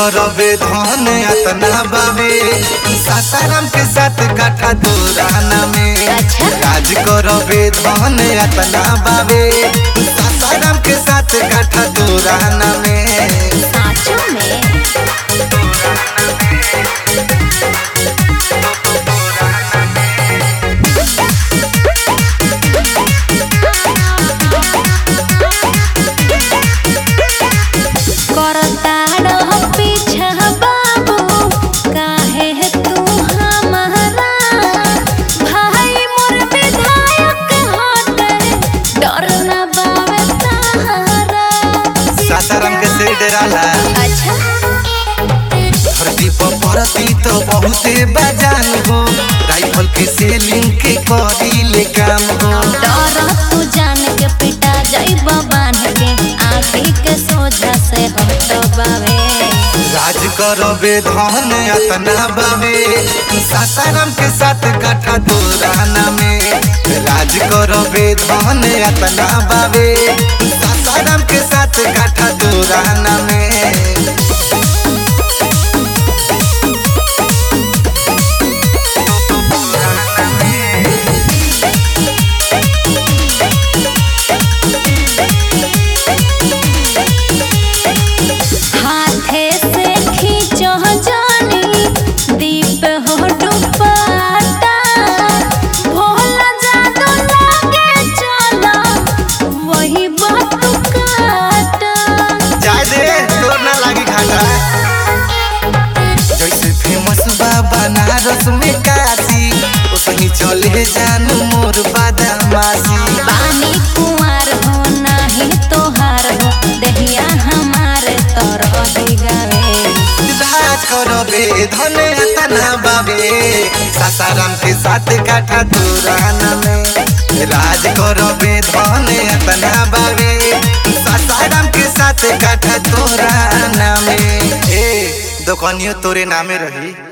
करबे धन अतना बाबे सासाराम के साथ काठा दोराना में अच्छा। राज करबे धन अतना बाबे सासाराम के साथ काठा दोराना में साँचों में करता रह पीछा बाबू काहे तू हमारा भाई मोर विधायक होते डर न बावे सहारा सासाराम के से डराला अच्छा धरती पर परती तो बहुते बजान हो राइफल के सेलिंग के करी ले काम हो डर तू जान के पिटा जाइब बांध के आँखी के सोझा से हट बावे राज करबे धन अतना बाबे सासाराम के साथ काठा दोराना में राज करबे धन अतना बाबे सासाराम के साथ काठा दोराना में हाथे से खींचो जानी दीप हो डुबाता भोला जादू लागे चला वही बात काटा जाय दे तोर ना लागी घाटा जैसे फेमस बा बनारस में काशी उसही चले जानू मोर बादामासी पानी कुंवर हो नाही तोहार हो दहिया हमारे तरह ही गावे राज करबे धन तना बाबे सासाराम के साथ काठा दुराना में राज करबे धन तना बाबे सासाराम के साथ काठा तोराना में ए दुकानियो तोरे नामे रही